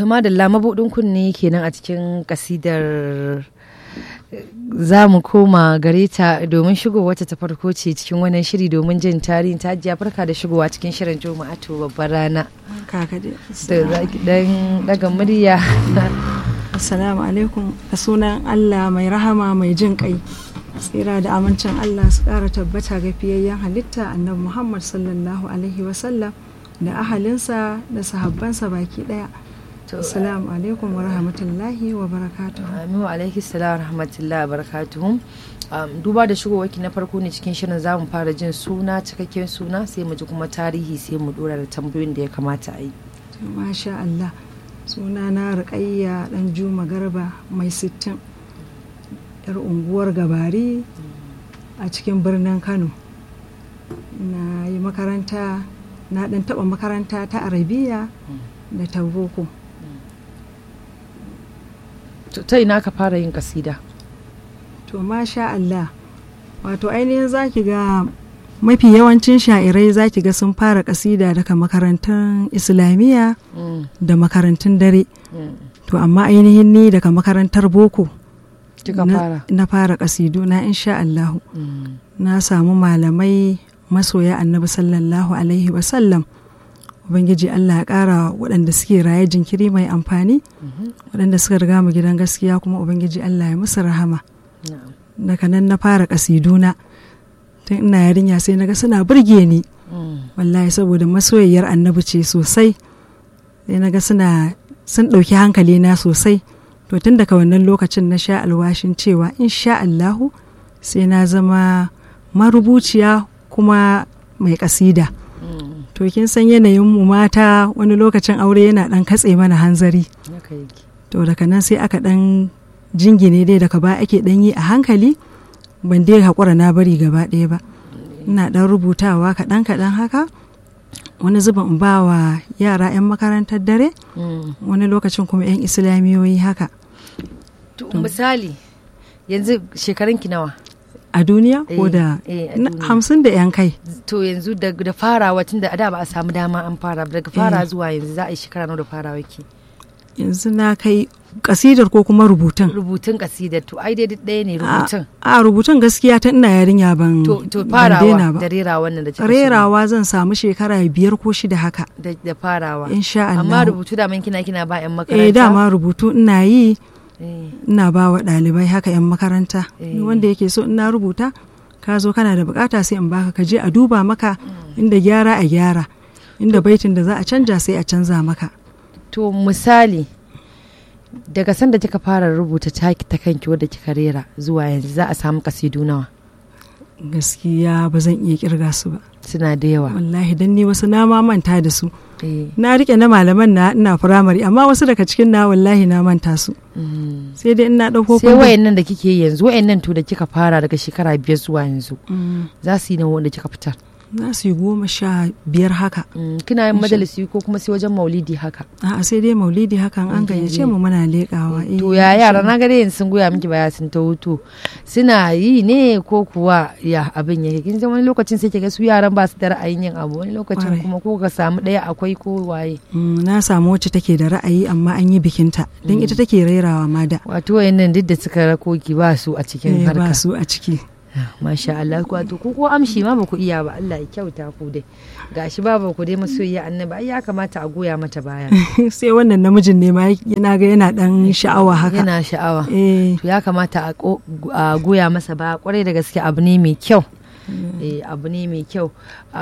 Tuma da lamabudin kunne kenan a cikin kasidar za mu koma gare ta domin shigo wata ta farko ce cikin wannan shiri domin jin tarihin ta hajiya farka da shigowa cikin shirin juma'atu babbar rana kaka dai da zaki dan daga murya assalamu alaikum a sunan allah mai rahama mai jin kai tsira da amincin allah su kara tabbata ga fiyayyen halitta annabi muhammad sallallahu alaihi wasallam da ahalinsa da sahabbansa baki daya assalamu alaikum wa rahmatullahi wa barakatuhu Aminu alaihi salam wa rahmatullahi wa barakatuhu duba da shigowarki na farko ne cikin shirin za mu fara jin suna cikakken suna sai mu ji kuma tarihi sai mu dora da tambayoyin da ya kamata a yi masha Allah suna na riƙayya dan juma garba mai sittin yar unguwar gabari a cikin birnin kano na yi makaranta na dan taɓa makaranta ta arabiya da ta boko ta ina ka fara yin kasida to masha Allah wato ainihin zaki ga mafi yawancin sha'irai zaki ga sun fara kasida daga makarantun islamiyya da makarantun dare to amma ainihin ni daga makarantar boko kika fara na fara kasidu na insha Allah na samu malamai masoya annabi sallallahu alaihi wasallam ubangiji allah ya kara waɗanda suke raye jinkiri mai amfani waɗanda suka riga mu gidan gaskiya kuma ubangiji allah ya musu rahama daga nan na fara kasiduna tun ina yarinya sai naga suna burge ni wallahi saboda masoyayyar annabi ce sosai sai naga suna sun ɗauki hankali na sosai to tun daga wannan lokacin na sha alwashin cewa insha allahu sai na zama marubuciya kuma mai kasida to kin san yanayin mu mata wani lokacin aure yana dan katse mana hanzari to daga nan sai aka dan jingine dai daga ba ake dan yi a hankali ban dai haƙura na bari gaba ɗaya ba ina dan rubutawa kaɗan kaɗan haka wani zubin in ba wa yara 'yan makarantar dare wani lokacin kuma 'yan islamiyoyi haka misali yanzu shekarunki nawa a duniya ko da hamsin da yan kai to yanzu da farawa tun da da ba a samu dama an fara daga fara zuwa yanzu za a yi shekara nawa da farawa ki yanzu na kai kasidar ko kuma rubutun rubutun kasidar to ai dai ɗaya ne rubutun a rubutun gaskiya ta ina yarinya ban to to farawa da rerawa wannan da rerawa zan samu shekara biyar ko shida haka da farawa insha Allah amma rubutu da man kina kina ba yan makaranta eh dama rubutu ina yi ina ba wa ɗalibai haka 'yan makaranta wanda yake so ina rubuta ka zo kana da bukata sai in baka ka je a duba maka inda gyara a gyara inda baitin da za a canja sai a canza maka to misali daga sanda kika fara rubuta taki ta kanki wadda kika rera zuwa yanzu za a samu kasidu nawa gaskiya ba zan iya kirga su ba suna da yawa wallahi dan ni wasu na ma manta da su na rike na malaman na ina firamare amma wasu daga cikin na wallahi na manta su sai dai ina dauko sai wayannan da kike yanzu wayannan to da kika fara daga shekara biyar zuwa yanzu za su yi na wanda kika fitar za su yi goma sha biyar haka kina yin majalisi ko kuma sai wajen maulidi haka a'a sai dai maulidi hakan an gayyace mu muna leƙawa to ya yara na gare yanzu sun goya miki baya sun ta hutu suna yi ne ko kuwa ya abin yake kin wani lokacin sai kiga su yaran ba su da ra'ayin yin abu wani lokacin kuma ko ka samu ɗaya akwai ko waye na samu wacce take da ra'ayi amma an yi bikinta don ita take rairawa ma da wato wayannan duk da suka rakoki ba su a cikin harka ba su a ciki masha Allah wato ku ko amshi ma ba ku iya ba Allah ya kyauta ku dai gashi ba ku dai masoyiya annabi ai ya kamata a goya mata baya sai wannan namijin ne ma yana ga yana dan sha'awa haka yana sha'awa to ya kamata a goya masa ba kwarai da gaske abu ne mai kyau abu ne mai kyau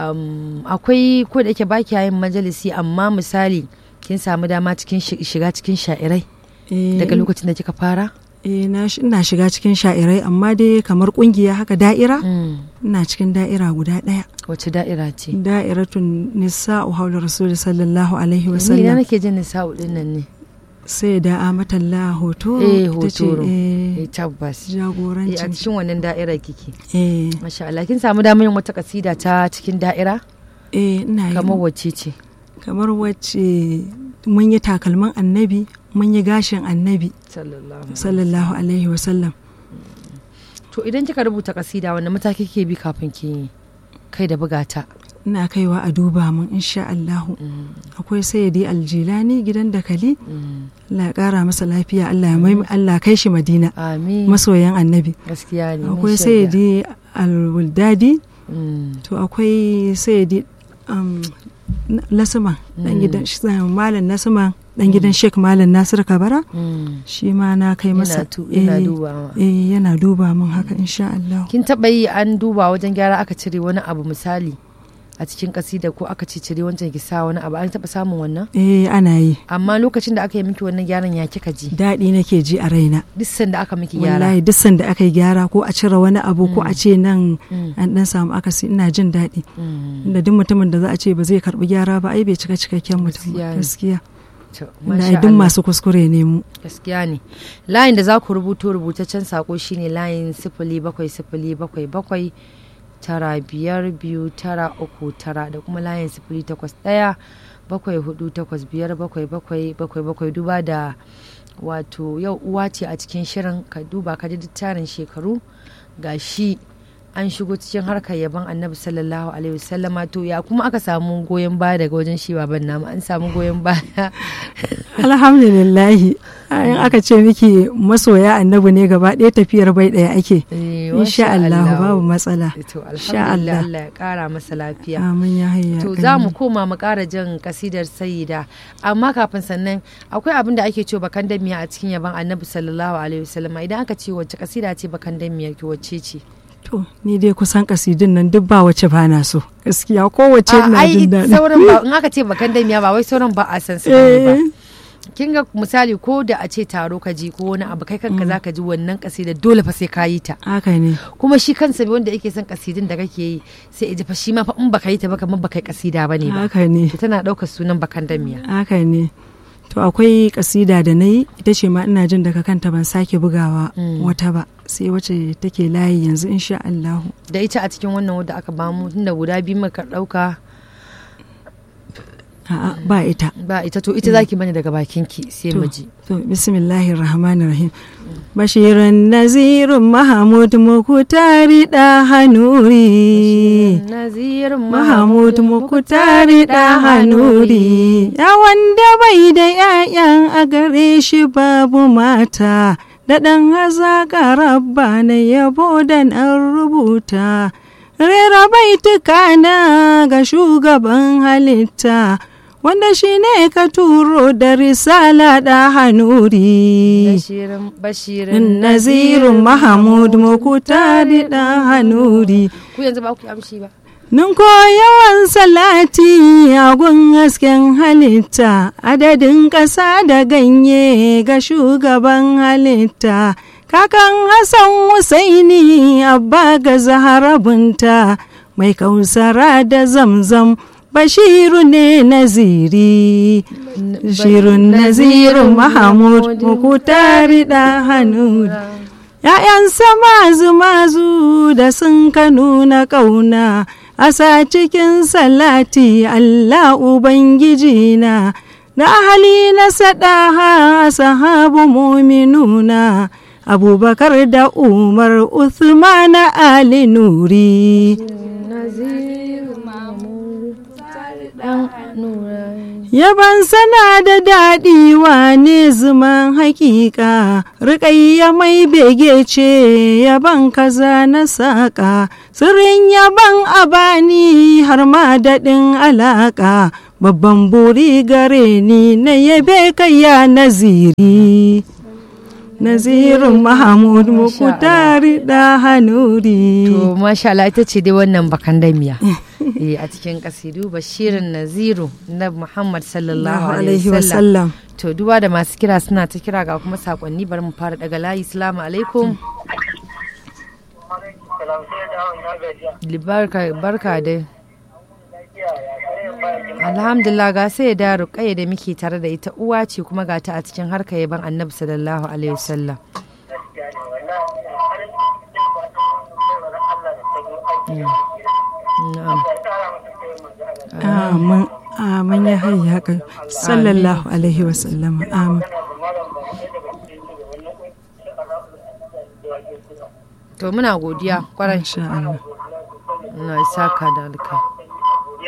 akwai ko da yake baki yin majalisi amma misali kin samu dama cikin shiga cikin sha'irai daga lokacin da kika fara eh ina shiga cikin sha'irai amma dai kamar kungiya haka da'ira ina cikin da'ira guda daya wace da'ira ce da'iratun nisa'u haula rasul sallallahu alaihi wasallam ni nake jin nisa'u din nan ne sai da amatalla hoto eh hoto eh tabbas jagoranci a cikin wannan da'ira kike eh masha Allah kin samu damar yin wata kasida ta cikin da'ira eh ina kamar wacce ce kamar wacce mun yi takalman annabi mun yi gashin annabi sallallahu alaihi wasallam to idan kika rubuta kasida wanda mataki ke bi kafin ki kai da bugata ina kaiwa a duba mun insha Allahu akwai sayyidi aljilani gidan dakali Allah ya kara masa lafiya Allah ya mai Allah kai shi Madina amin masoyan annabi gaskiya ne mun akwai shaida. sayyidi alwuldadi Mm. to akwai sayyidi um, na- lasuma dan gidan shi- malam nasuma dan gidan Sheikh Malam Nasir Kabara Mm. shi ma na kai Yana masa tu- yana eh, dubawa. eh yana duba mun haka insha Allah kin taba yi an duba wajen gyara aka cire wani abu misali a cikin kasida ko aka ce cire wancan ki sa wani abu an taba samun wannan eh ana yi amma lokacin da aka yi miki wannan gyaran ya kika ji daɗi nake ji a raina duk sanda aka miki gyara wallahi duk sanda aka yi gyara ko a cire wani abu ko a ce nan Mm. an dan samu akasi ina jin daɗi Mm. inda duk mutumin da za a ce ba zai karbi gyara ba ai bai cika cikakken mutum Gaskiya ba ne. gaskiya To, inda ai masha duk Allah. masu kuskure ne mu gaskiya ne layin da za ku rubuto rubutaccen sako shine layin sifili bakwai sifili bakwai bakwai tara biyar biyu tara uku tara da kuma layin sifili takwas ɗaya bakwai hudu takwas biyar bakwai bakwai bakwai bakwai duba da wato yau uwa ce a cikin shirin ka duba ka ji duk tarin shekaru ga shi an shigo cikin harkar yaban annabi sallallahu alaihi wasallama to ya kuma aka samu goyon baya daga wajen shi baban namu an samu goyon baya alhamdulillahi in aka ce miki masoya annabi ne gaba ɗaya tafiyar bai ɗaya ake Eh, insha masha Allah Allah. babu matsala to Insha alhamdulillah Allah. Allah ya kara masa lafiya amin ya hayya to kai. za mu koma mu kara jan kasidar sayida amma kafin sannan akwai abin da ake cewa bakan damiya a cikin yaban annabi sallallahu alaihi wasallam idan aka ce wacce kasida ce bakan damiya ki wacce ce to ni dai kusan kasidin nan duk ba wace ba na so gaskiya kowace A, ina ai jin daɗi sauran ba in aka ce bakan damiya ba wai sauran ba a san su bane ba Eh. kin ga misali ko da a ce taro ka ji ko wani abu kai kanka zaka ji wannan kasida dole fa sai ka yi ta haka ne kuma shi kansa wanda yake son kasidin da kake yi sai ya ji fa shi ma fa in baka yi ta ba kamar baka yi kasida bane ba haka ne to tana ɗaukar sunan bakan damiya haka ne to akwai kasida da na yi ita ce ma ina jin daga kanta ban sake bugawa Mm. wata ba sai wacce take layi yanzu insha Allah da ita a cikin wannan wadda aka bamu tunda guda biyu muka ɗauka a'a ba ita ba ita to ita zaki bani daga bakin ki sai mu ji to bismillahir rahmanir rahim bashirin nazirun mahamud mukutari da hanuri Nazir Mahamud Mukutari da Hanuri, ya wanda bai da ‘ya'yan a gare shi babu mata, da ɗan hazaƙa rabba na yabo da an rubuta. Rera baituka na ga shugaban halitta, wanda shi ne ka turo da risala da hanuri. Bashirin Bashirin Nazirun Mahamud Mukutari da Hanuri. ku yanzu ba ku yi amshi ba Nun yawan salati a gun hasken halitta, adadin ƙasa da ganye ga shugaban halitta, kakan Hassan Husaini abba ga zaharabunta, mai kausara da zamzam, bashiru ne naziri. Bashirun nazirun Mahamud Mukutari da hannu. ‘Ya'yansa mazu-mazu da sun ka nuna ƙauna, a sa cikin salati Allah Ubangiji na, da ahali na saɗaha sahabu muminuna, Abubakar da Umar Uthman Ali Nuri. Yaban sana da daɗi wane zuman hakika, riƙayya mai bege ce yaban kaza na saƙa, sirrin yaban abani har ma daɗin alaƙa, babban buri gare ni na yabe kayya naziri. Nazirin Mahamud Mukutari da Hanuri. to masha Allah ita ce dai wannan bakan damiya eh a cikin kasidu Bashirin Naziru na Muhammad sallallahu alaihi wasallam to duba da masu kira suna ta kira ga kuma sakonni bari mu fara daga layi assalamu alaikum barka barka dai alhamdulillah ga sai da ruƙayya da muke tare da ita uwa ce kuma ga ta a cikin harkar yaban annabi sallallahu alaihi wasallam na'am Amin, amin ya hayya haka, sallallahu alaihi wasallam, amin. to muna godiya kwarai Insha Allah. na saka da alka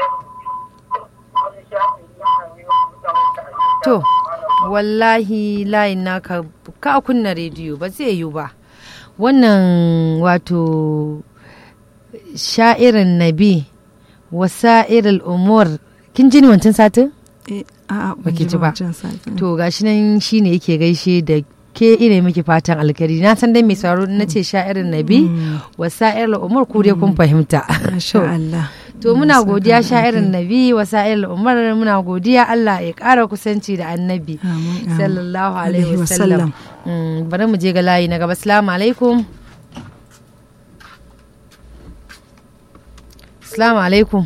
to wallahi layin naka ka kunna rediyo ba zai yiwu ba wannan wato sha'irin nabi wasa'irul umur kin ji ni wancan satin Eh, a'a ban Baki ji ji ba. wancan satin. to gashi nan shine yake gaishe da ke ina miki fatan alkhairi na san dai mai sauraro na ce sha'irin nabi wasa'irul umur ku dai kun fahimta Masha Allah. To muna Allah ya godiya saka sha'irin alheri. nabi wasa'il umar muna godiya Allah ya ƙara kusanci da annabi Amin, amin. sallallahu Alaihi alaihi wasallam Mm, bari mu je ga layi na gaba assalamu alaikum assalamu alaikum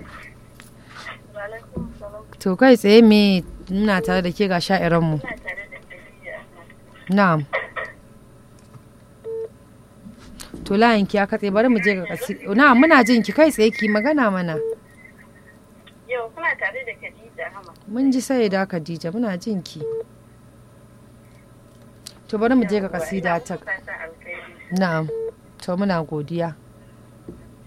to kai tsaye me muna tare da ke ga sha'iranmu na'am to layin ki ya katse bari mu je ga kasi na'am muna jin ki kai tsaye ki magana mana Yau kuna tare da Khadija Hama. mun ji sai da Khadija muna jin ki to bari mu je ga kasida ta Fatan alkhairi. na'am to muna godiya